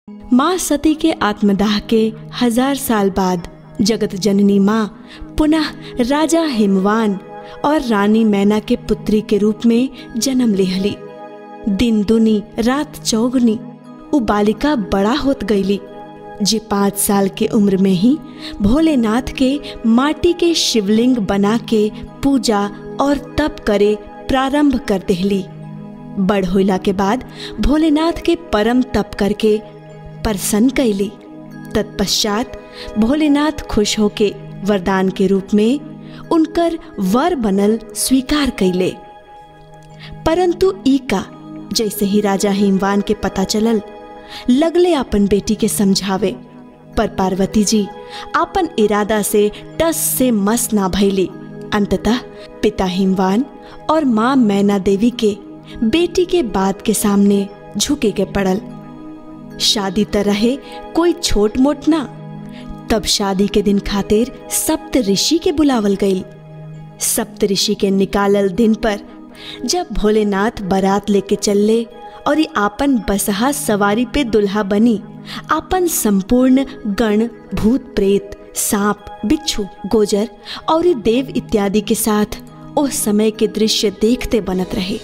माँ सती के आत्मदाह के हजार साल बाद जगत जननी माँ पुनः राजा हिमवान और रानी मैना के पुत्री के रूप में जन्म लेहली दिन दुनी रात चौगनी उ बालिका बड़ा होत गईली जे पाँच साल के उम्र में ही भोलेनाथ के माटी के शिवलिंग बना के पूजा और तप करे प्रारंभ कर देहली बड़ होइला के बाद भोलेनाथ के परम तप करके प्रसन्न कैली तत्पश्चात भोलेनाथ खुश होके वरदान के रूप में उनकर वर बनल स्वीकार कैले परंतु ई का जैसे ही राजा हिमवान के पता चलल लगले अपन बेटी के समझावे पर पार्वती जी अपन इरादा से टस से मस ना भैली अंततः पिता हिमवान और माँ मैना देवी के बेटी के बात के सामने झुके के पड़ल शादी त रहे कोई छोट मोट ना तब शादी के दिन खातिर सप्त ऋषि के बुलावल गई सप्त ऋषि के निकालल दिन पर जब भोलेनाथ बारात लेके चलले और ये आपन बसहा सवारी पे दुल्हा बनी आपन संपूर्ण गण भूत प्रेत सांप बिच्छू गोजर और ये देव इत्यादि के साथ उस समय के दृश्य देखते बनत रहे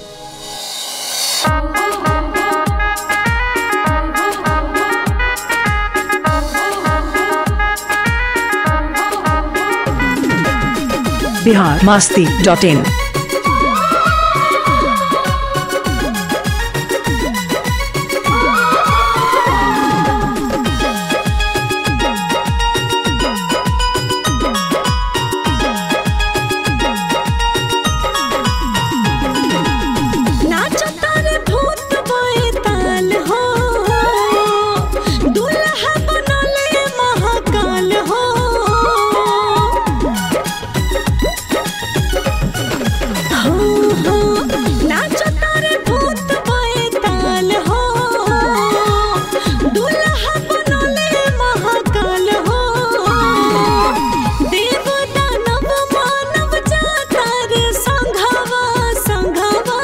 बिहार मास्ती डॉट इन नाचो तारे भूत बैताल हो दुल्हा बनले महाकाल हो हो हो नाचो तारे भूत बैताल हो दुल्हा बनले महाकाल हो देव दानव मानव जाता रे संघवा संघवा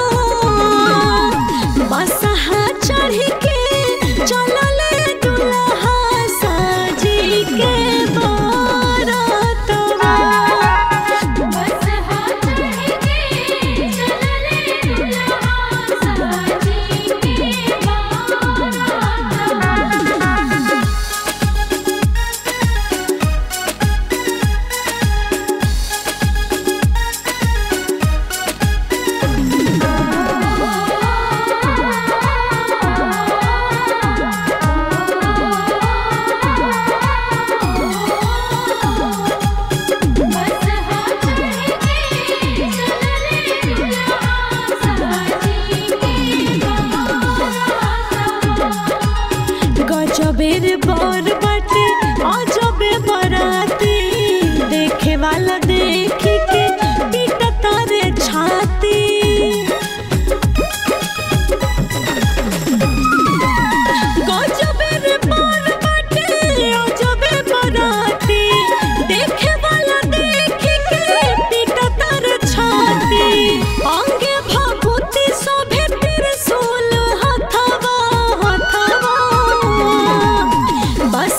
बसहा चढ़ के चलले दुल्हा साजी के बारातवा बसहा चढ़ के चलले दुल्हा साजी के बारात बसहा चढ़ के चलले दुल्हा साजी के बारात गजबेर बर बाटे अजबे बराती देखे वाला देखी के पीट तारे छाती गजबेर बर बाटे अजबे बराती देखे वाला देखी के पीट तारे छाती अंगे भभूति शोभे त्रिशूल हथवा हथवा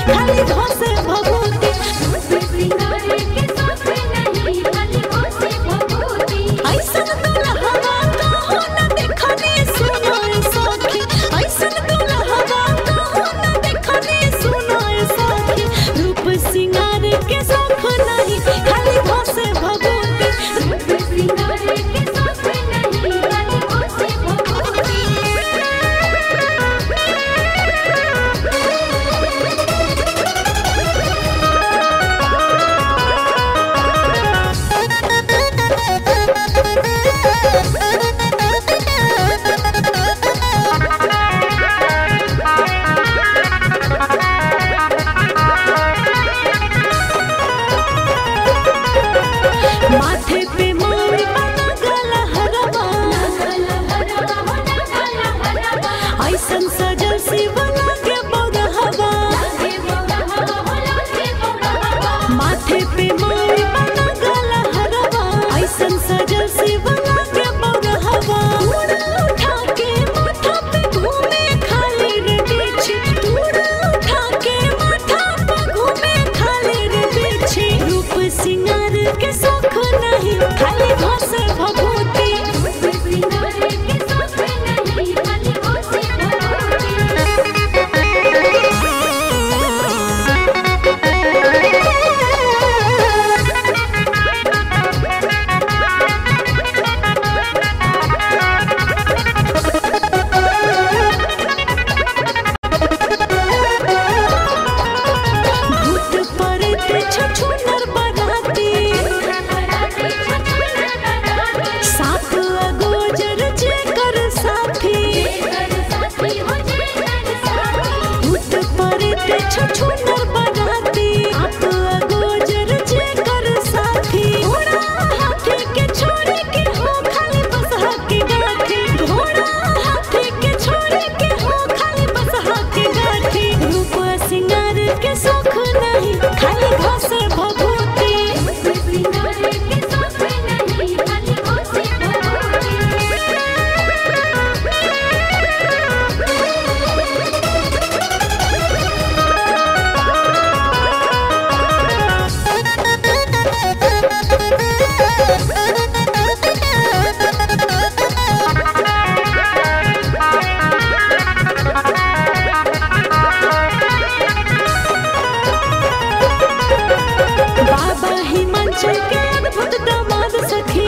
खाली घसे भभूति सिंगार के साथ नहीं खाली घोसे भभूति ऐसन दुल्हवा कहो न देखने सुनो ए सखी ऐसन दुल्हवा कहो न देखने सुनो ए सखी रूप सिंगार के शौक नहीं खाली घसे भभूति सिंगार के साथ नहीं खाली घोसे भभूति माथे पे मोर बना गला हरवा ऐसन सजल शिवला के बौरहवा माथे पे मोर बना गला हरवा ऐसन सजल शिवला के बौरहवा तूड़ा उठा के माथा पे घूमे खाली रे बिछी तूड़ा उठा के माथा पे घूमे खाली रे बिछी रूप सिंगार के शौक नहीं खाली घसे भभूति भूत प्रेत छछूनर बराती साप अगोजर जेकर साथी भूत प्रेत छछूनर बराती आप अगोजर जेकर साथी घोड़ा हाथी के छोड़े के हो खाली बसहा के गाठी घोड़ा हाथी के छोड़े के हो खाली बसहा के गाठी रूप सिंगार के शौक नहीं खाली घसे भभूति बाबा हिमांचल के अद्भुत दामाद सखी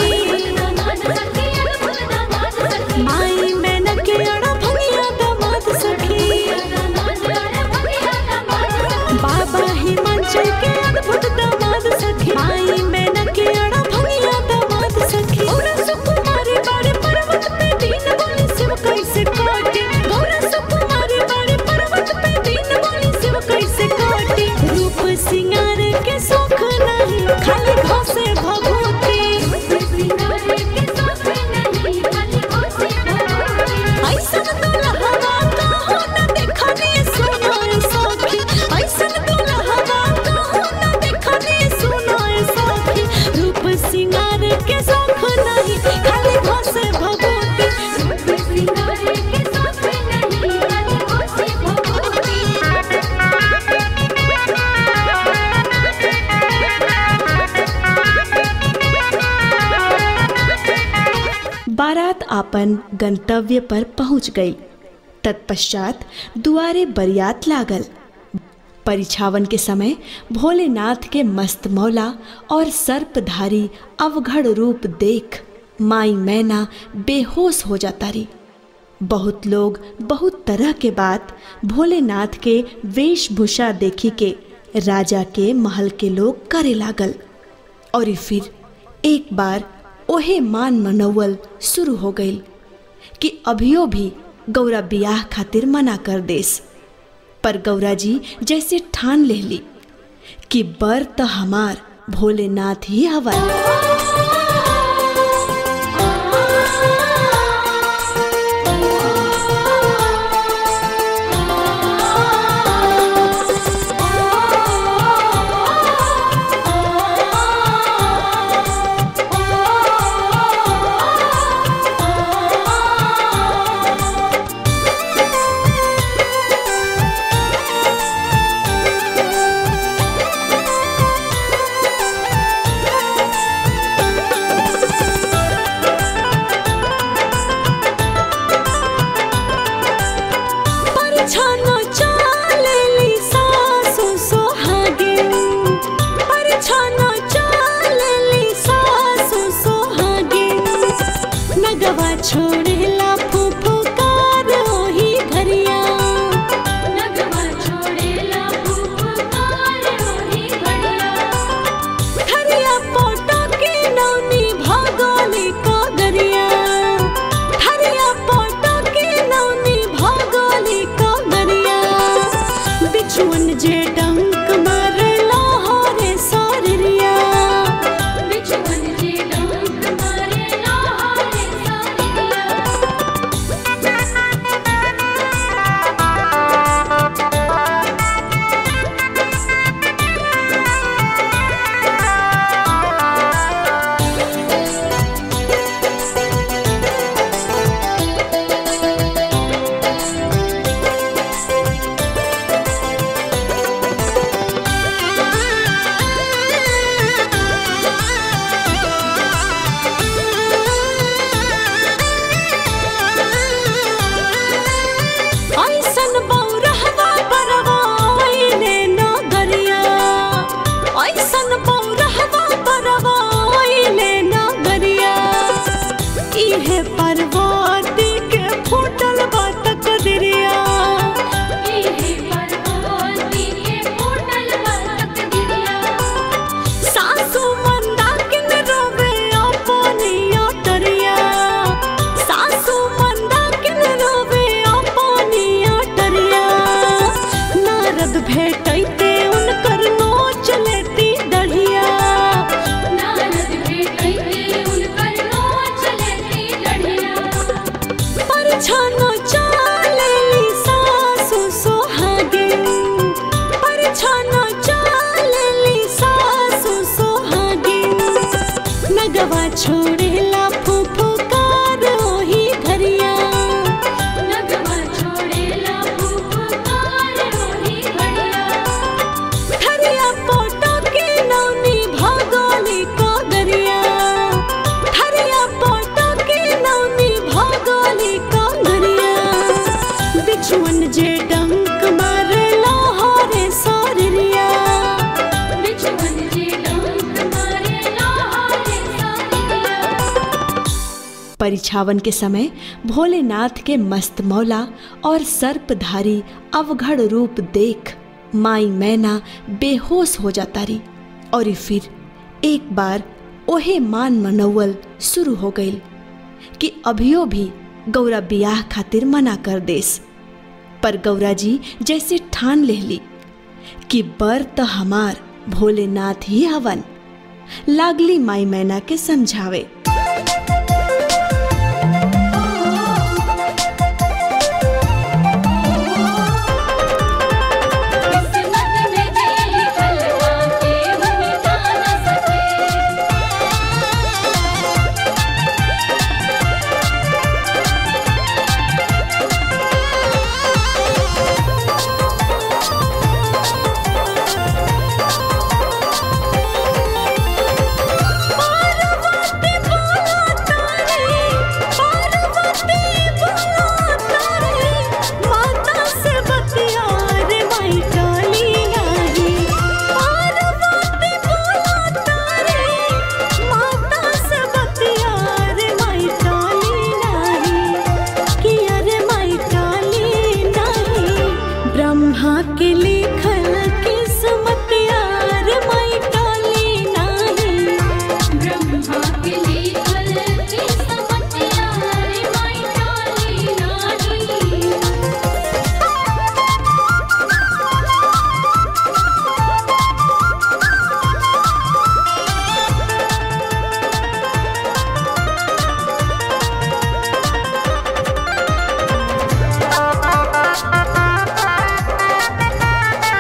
माई मैना के अड़ा भंगिया दामाद सखी बाबा हिमांचल के अद्भुत दामाद सखी माई मैना के अड़ा भंगिया दामाद सखी गौरा सुकुमारी बाड़े पर्वत पे दीन बोली शिव कैसे काटे गौरा सुकुमारी बाड़े पर्वत पे दीन बोली शिव कैसे काटे रूप सिंगार के शौक नहीं खाली घसे भभूति ऐसन दुल्हवा कहो न देखने सुनो ए सखी ऐसन दुल्हवा कहो न देखने सुनो ए सखी रूप सिंगार के शौक नहीं खाली घसे भभूति बारात आपन गंतव्य पर पहुंच गई तत्पश्चात दुआरे बरियात लागल परिछावन के समय भोलेनाथ के मस्त मौला और सर्पधारी अवघड़ रूप देख माई मैना बेहोश हो जाता रही बहुत लोग बहुत तरह के बात भोलेनाथ के वेशभूषा देखी के राजा के महल के लोग करे लागल और ई फिर एक बार ओहे मान मनौवल शुरू हो गई कि अभियो भी गौरा बियाह खातिर मना कर देस पर गौरा जी जैसे ठान लेली कि बर त हमार भोलेनाथ ही हवन बिछुअन जे डंक मारे लाहौरे सारिया बिछुअन जे डंक मारे लाहौरे सारिया ऐसन बौरहवा बरवा आइले नगरिया ऐसन बौरहवा बरवा आइले नगरिया इहे परवती के फूटल बा तकदरिया इहे परवती के फूटल बरक दिया सासू मंदाकिन रोवे अपनी अटरिया सासू मंदाकिन रोवे अपनी अटरिया नारद भेटैते उनकर नोच लेती दढ़िया नारद भेटैते उनकर नोच लेती डढ़िया परछानो चालेली सासू सोहागिन परछानो चालेली सासू सोहागिन नगवा छोड़ेला फुफकार ओही घरिया नगवा छोड़ेला फुफकार रोही घड़िया थरिया पोटो के नौनी भगोली कागरिया थरिया पोटो के नौनी भगोली कागरिया बिछुअन जे डंक मारे लाहौरे सारिया बिछुअन जे डंक मारे लाहौरे सारिया परिछावन के समय भोलेनाथ के मस्त मौला और सर्पधारी अवघड़ रूप देख माई मैना बेहोश हो जाता रही और ई फिर एक बार ओहे मान मनौवल शुरू हो गई कि अभियो भी गौरा बियाह खातिर मना कर देस पर गौरा जी जैसे ठान लेहली कि बर त हमार भोलेनाथ ही हवन लागली माई मैना के समझावे किस्मत में जे लिखल बाटे वो मिटा न सके पार्वती बोलो तारे पार्वती बोलो तारे माता से बतिया रे माई काली नाही पार्वती बोलो तारे माता से बतिया रे माई काली नाही कि अरे माई काली नाही ब्रह्मा के लिखल किस्मतिया रे माई काली नाही ब्रह्मा के लिखल किस्मतिया रे माई काली नाही पार्वती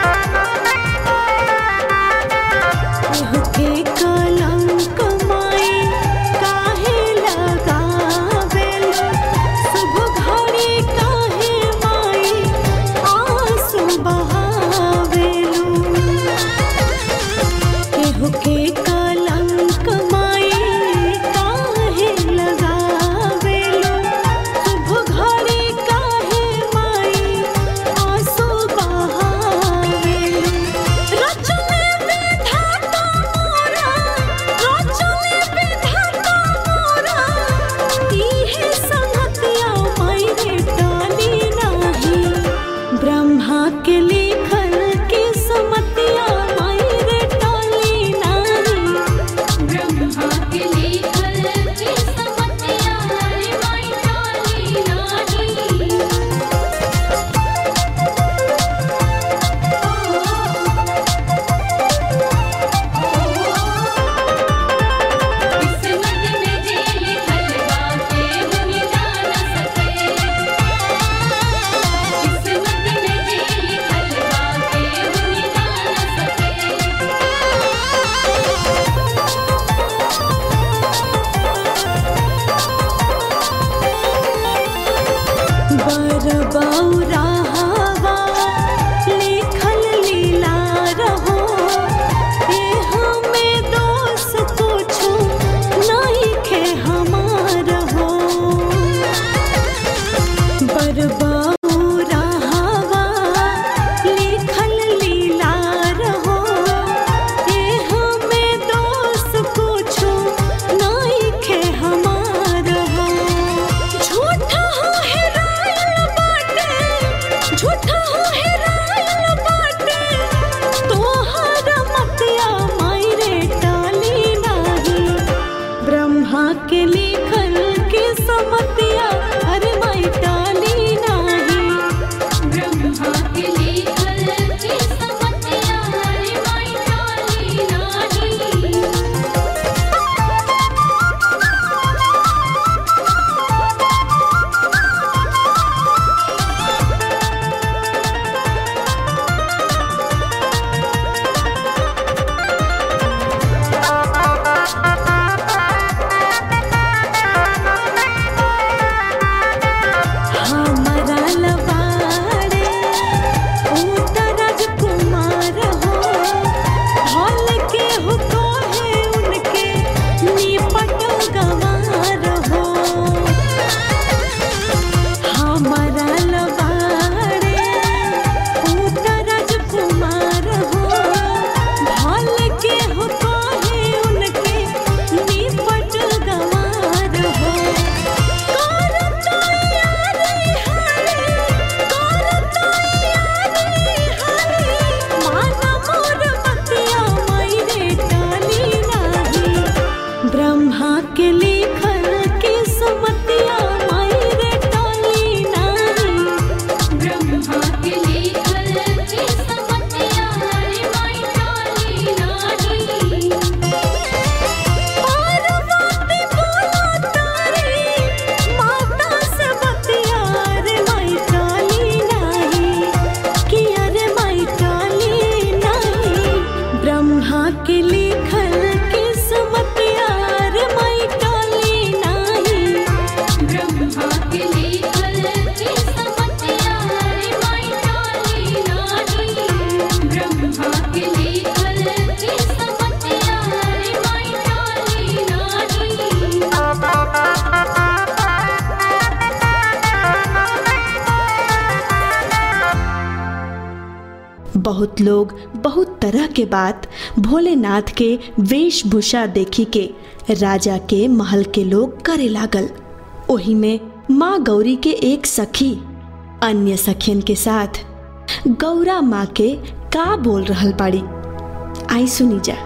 बहुत लोग बहुत तरह के बात भोलेनाथ के वेशभूषा देखी के राजा के महल के लोग करे लागल ओही में माँ गौरी के एक सखी अन्य सखियन के साथ गौरा माँ के का बोल रहल बाड़ी आई सुनी जा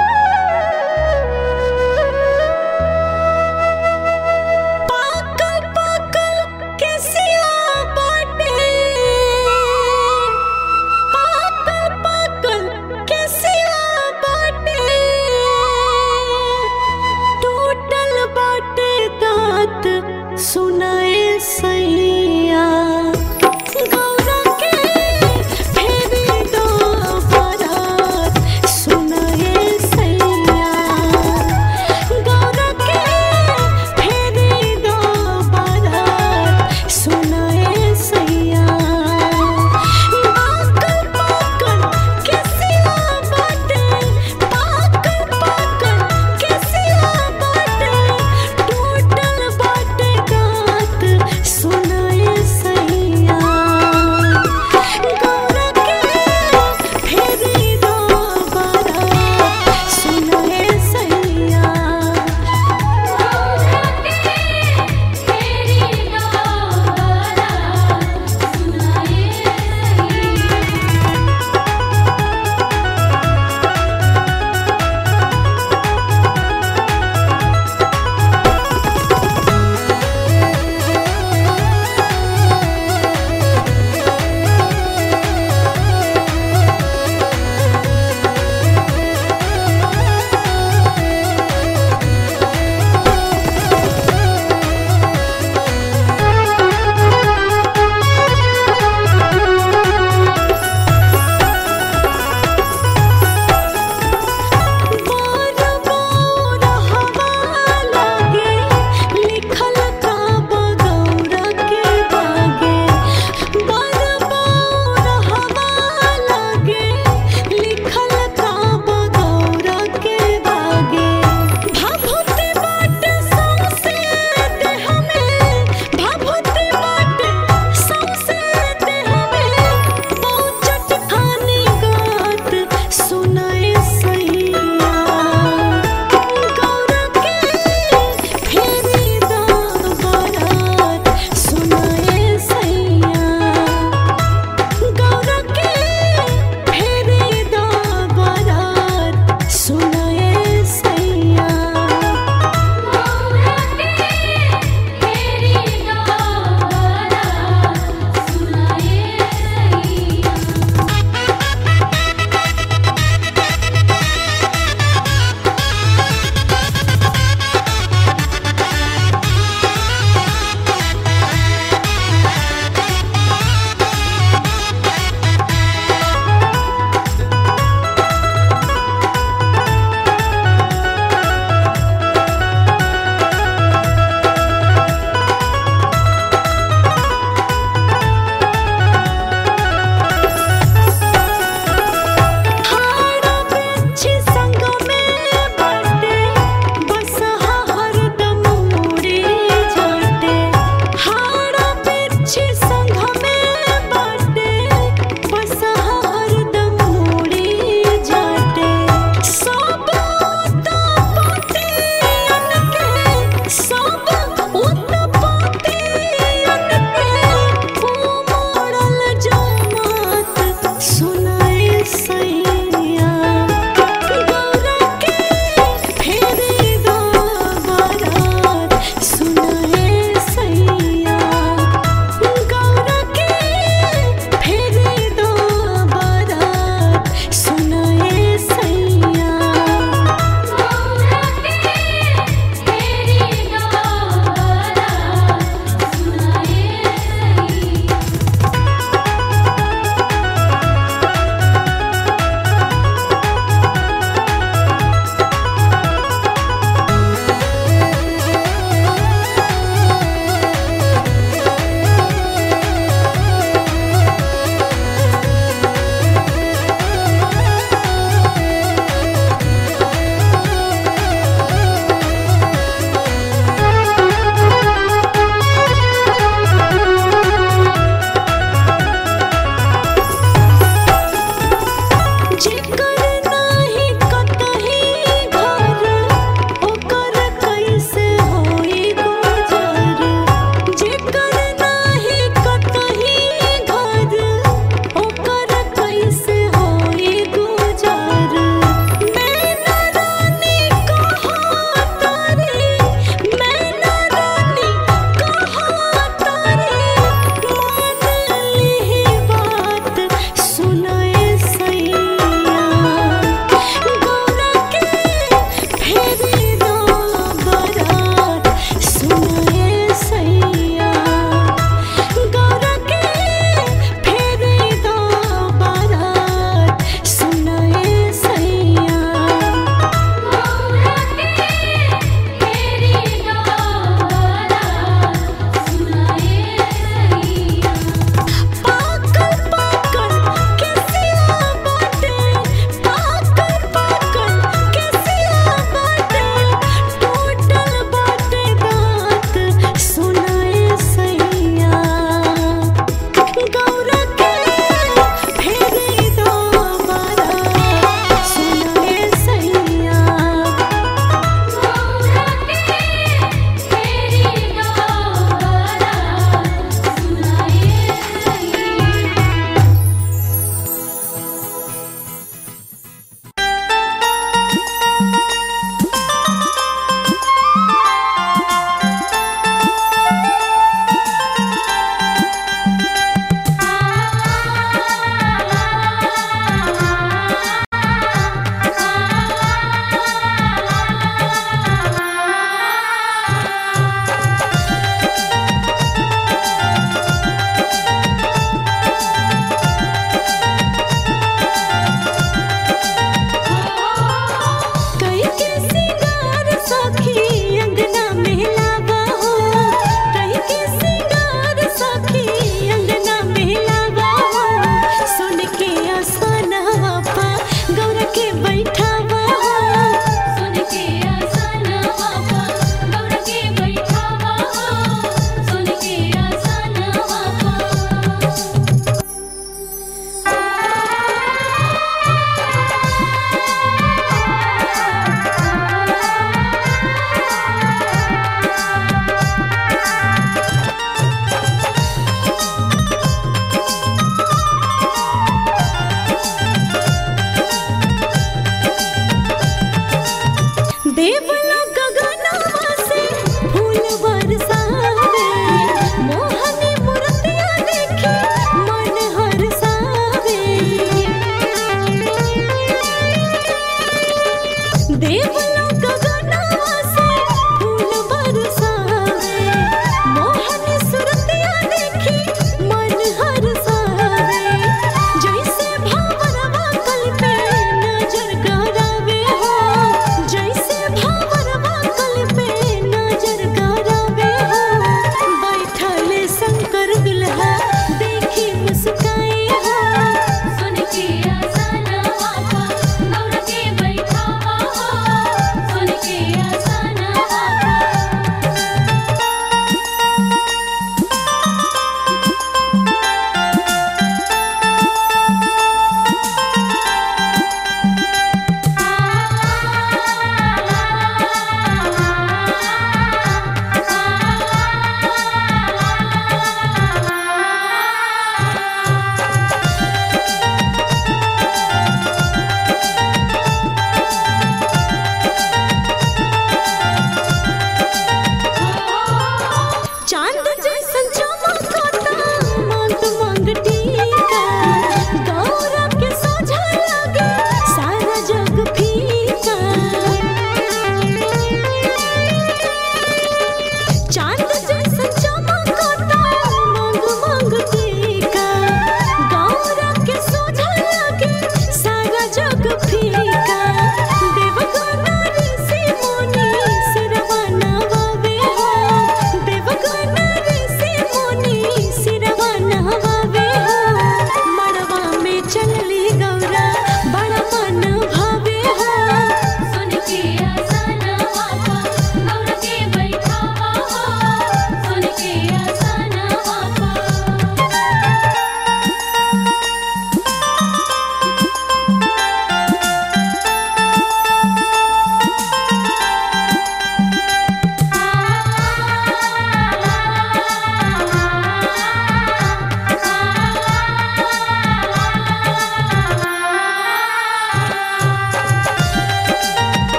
पाकल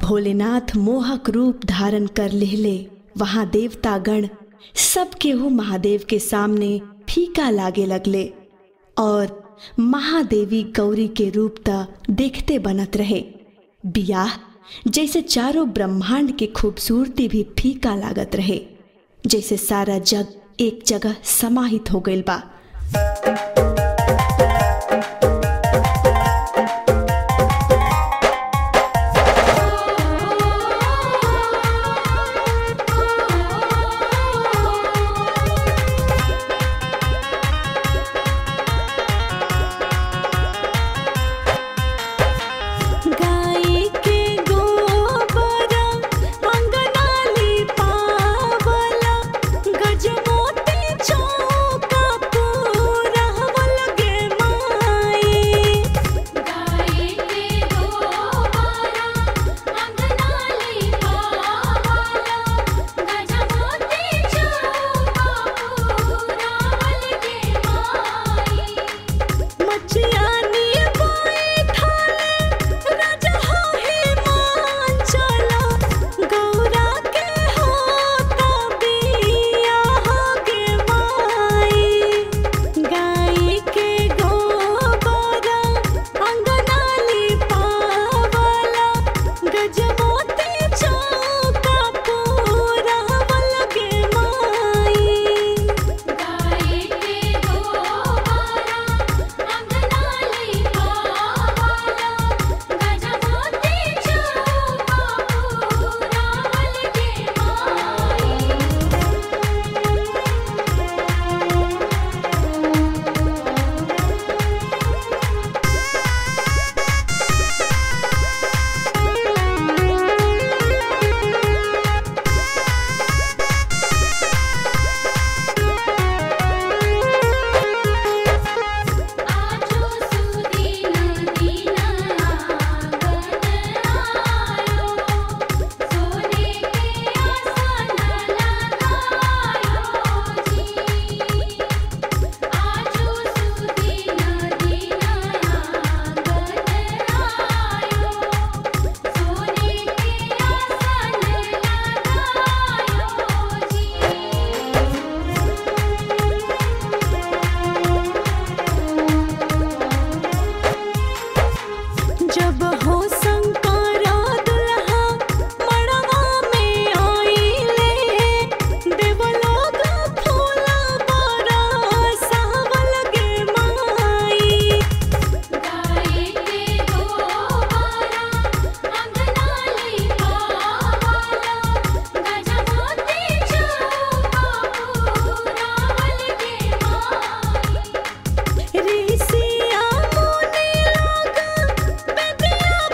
भोलेनाथ मोहक रूप धारण कर लेहले वहां देवतागण सब केहू महादेव के सामने फीका लागे लगले और महादेवी गौरी के रूप त देखते बनत रहे बियाह जैसे चारों ब्रह्मांड के खूबसूरती भी फीका लागत रहे जैसे सारा जग एक जगह समाहित हो गइल बा गाय के गोबर अंगनाली पावला गजमोती चौका पूरा लगे माई गाय के गोबारा अंगनाली पावाला गजमोती चौका पूरा लगे माई मचियानी बैठाले राजा हे मान चला गौरा के होता बियाह के माई गाय के गोबर अंगनाली पावला गजमोती चौका पूरा लगे माई गाय के गोबारा अंगनाली पावाला गजमोती चौका पूरा लगे माई आजो सुदीन दीना आंगन आयो सोने के आसन लगायो जी आजो सुदीन दीना आंगन आयो सोने के आसन लगायो जी जब हो शंकरा दुल्हा मड़वा में आइले देवलोक फूला बड़ा सावल गे माई गाय के गोबारा अंगनाली पावाला गजमोती चौका पूरा लगे माई ऋषिया मुनि लोग बेदिया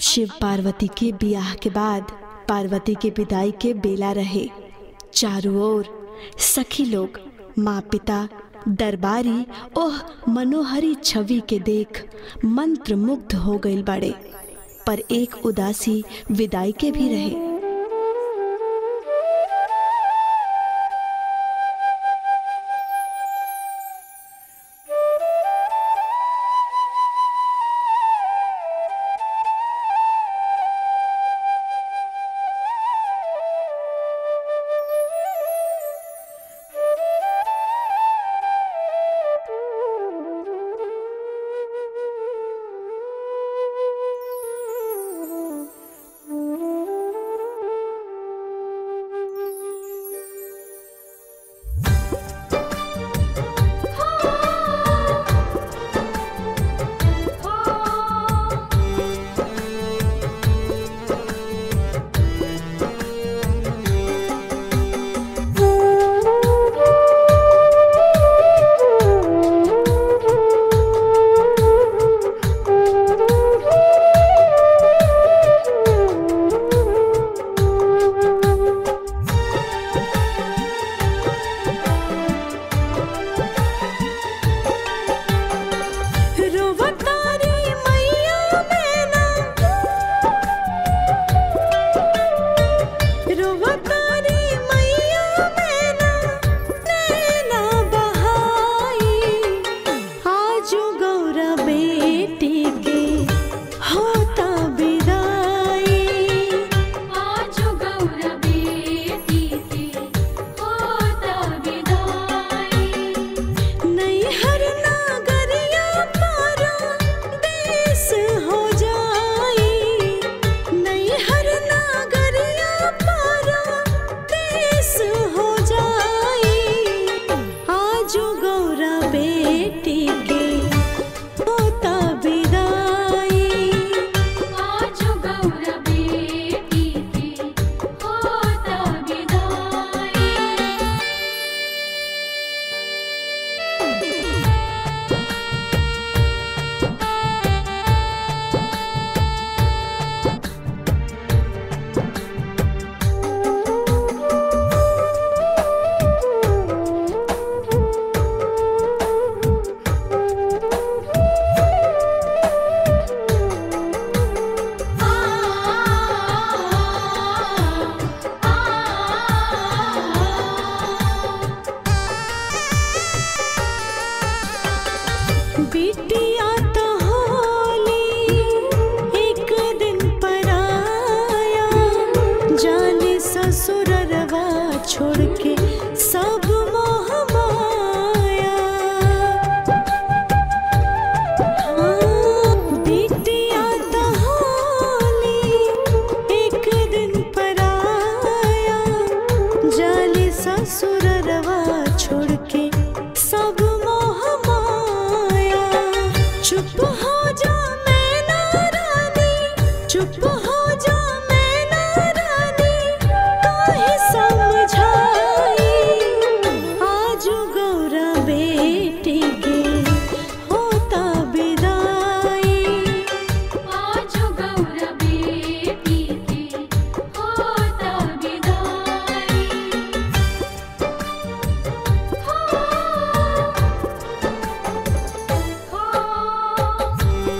शिव पार्वती के बियाह के बाद पार्वती के विदाई के बेला रहे चारों ओर सखी लोग माँ पिता दरबारी ओह मनोहरी छवि के देख मंत्र मुग्ध हो गई बड़े पर एक उदासी विदाई के भी रहे रोवतारी मैया मैना रोवतारी मैया मैना नैना बहाई आजू गौरा बेटी के होता विदाई आजो गौर बेटी के होता विदाई नैहर नागरिया पारा देश हो जाई नैहर नागरिया पारा देश हो जाई आजू गौरा बेटी के होता विदाई आजो गौर बेटी के होता विदाई बिटिया तो होली एक दिन पराया जाने ससुररवा छोड़ के सब मोह माया हाँ, बिटिया तो होली एक दिन पराया जाने ससुररवा छोड़ के सब मोह माया चुप हो जा मैना रानी चुप हो जा मैना रानी काहे समझाई आज गौरा बेटी के होता विदाई आजो गौर बेटी के होता विदाई हो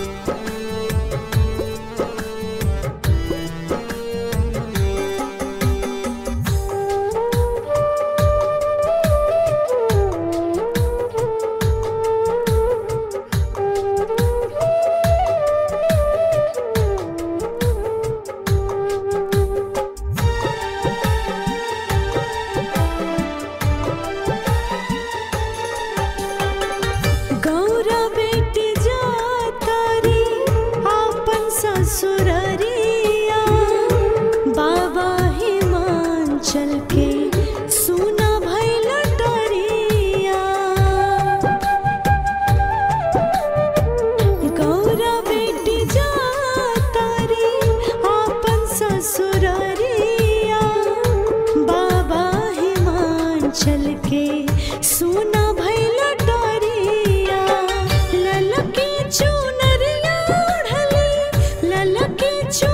गौरा बेटी जातारी आपन ससुररिया बाबा हिमांचल के सुना भैल डरिया गौरा बेटी जातारी आपन ससुररिया बाबा हिमांचल के सुना भैल डरिया ललकी चुनरिया ओढ़ली ललकी चु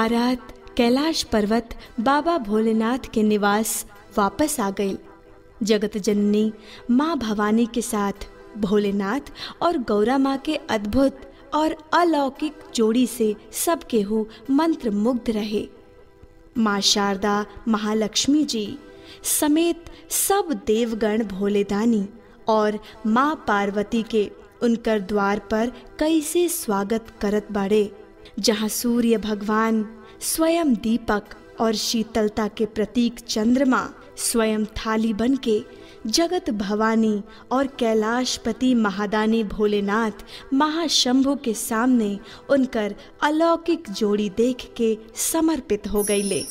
बारात कैलाश पर्वत बाबा भोलेनाथ के निवास वापस आ गई जगत जननी माँ भवानी के साथ भोलेनाथ और गौरा माँ के अद्भुत और अलौकिक जोड़ी से सब केहू मंत्र मुग्ध रहे माँ शारदा महालक्ष्मी जी समेत सब देवगण भोलेदानी और माँ पार्वती के उनकर द्वार पर कैसे स्वागत करत बाड़े जहाँ सूर्य भगवान स्वयं दीपक और शीतलता के प्रतीक चंद्रमा स्वयं थाली बन के जगत भवानी और कैलाशपति महादानी भोलेनाथ महाशंभु के सामने उनकर अलौकिक जोड़ी देख के समर्पित हो गईले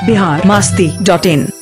बिहार मास्ती डॉट इन